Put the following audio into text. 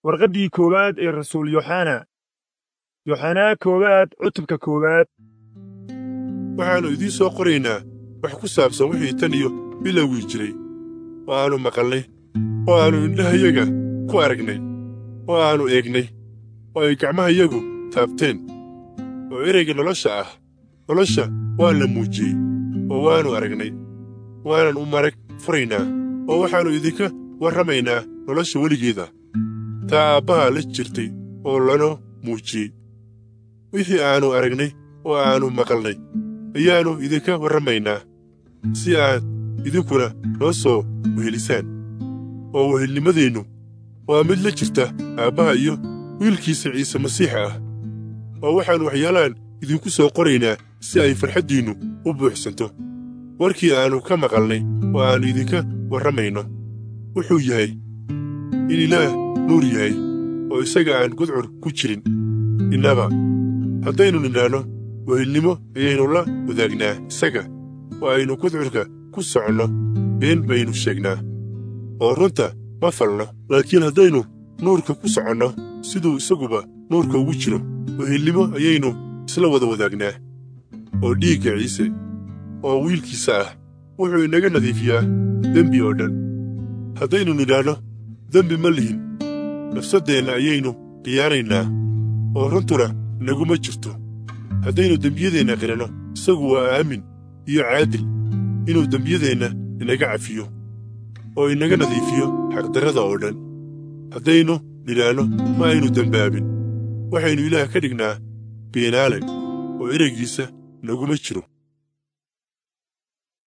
warqaddii koowaad ee rasuul yooxana yooxanaa koowaad cutubka koowaad waxaannu idiin soo qoraynaa wax ku saabsan wixii tan iyo bilowgii jiray oo aannu maqalnay oo aannu indhahayaga ku aragnay oo aannu eegnay oo ay gacmahayagu taabteen oo ereyga nolosha ah nolosha waa la muujiyey oo waannu aragnay waanan u marag furaynaa oo waxaannu idinka warramaynaa nolosha weligeeda taa aabbaha la jirtay oo lanoo muujiyey wixii aannu aragnay oo aannu maqalnay ayaannu idinka warramaynaa si aad idinkuna noo soo wehelisaan oo wehelnimadeennu waa mid la jirta aabbaha iyo wiilkiisa ciise masiixa ah oo waxaannu waxyaalaan idinku soo qoraynaa si ay farxaddiinnu u buuxsanto warkii aannu ka maqalnay oo aannu idinka warramayno wuxuu yahay in ilaah nuur yahay oo isaga aan gudcur ku jirin innaba haddaynu nidhaanno wehelnimo ayaynu la wadaagnaa isaga oo aynu gudcurka ku soconno been baynu sheegnaa oo runta ma falno laakiin haddaynu nuurka ku soconno siduu isaguba nuurka ugu jiro wehelnimo ayaynu isla wada wadaagnaa oo dhiigga ciise oo wiilkiisa ah wuxuu inaga nadiifiyaa dembi oo dhan haddaynu nidhaanno dembi ma lihin nafsaddeenna ayaynu khiyaanaynaa oo runtuna inaguma jirto haddaynu dembiyadeenna qiranno isagu waa aamin iyo caadil inuu dembiyadeenna inaga cafiyo oo inaga nadiifiyo xaqdarrada oo dhan haddaynu nidhaanno ma aynu dembaabin waxaynu ilaah ka dhignaa beenaale oo ereygiisa naguma jiro